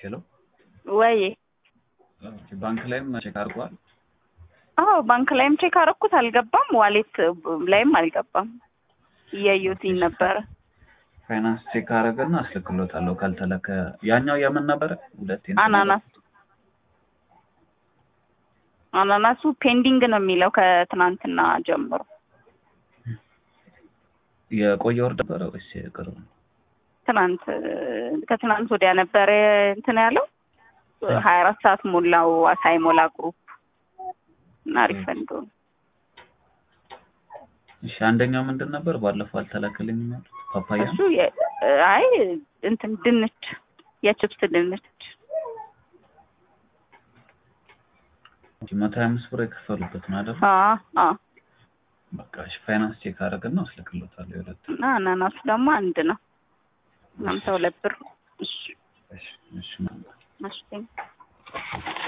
ሄሎ ወይ ባንክ ላይም ቼክ አድርጓል። አዎ ባንክ ላይም ቼክ አደረኩት አልገባም። ዋሌት ላይም አልገባም። እያየሁትኝ ነበረ። ፋይናንስ ቼክ አደረገና አስልክሎታለሁ ካልተለከ ያኛው የምን ነበረ? ሁለቴ እንትን አናናስ አናናሱ ፔንዲንግ ነው የሚለው ከትናንትና ጀምሮ። የቆየ ወር ነበረ ወይስ የቅርብ ነው? ትናንት ከትናንት ወዲያ ነበረ እንትን ያለው ሀያ አራት ሰዓት ሞላው ሳይሞላ ግሩፕ እና ሪፈንዶ እሺ አንደኛው ምንድን ነበር? ባለፈው አልተላከልኝ ያሉት ፓፓያ እሱ የ- አይ እንትን ድንች የችፕስ ድንች መቶ ሀያ አምስት ብር የከፈሉበት ነው አይደል? አ አ በቃ እሺ ፋይናንስ ቼክ አደረግና አስልክሎታለሁ የሁለት እና አናናሱ ደግሞ አንድ ነው ሀምሳ ሁለት ብር እሺ እሺ እሺ እሺ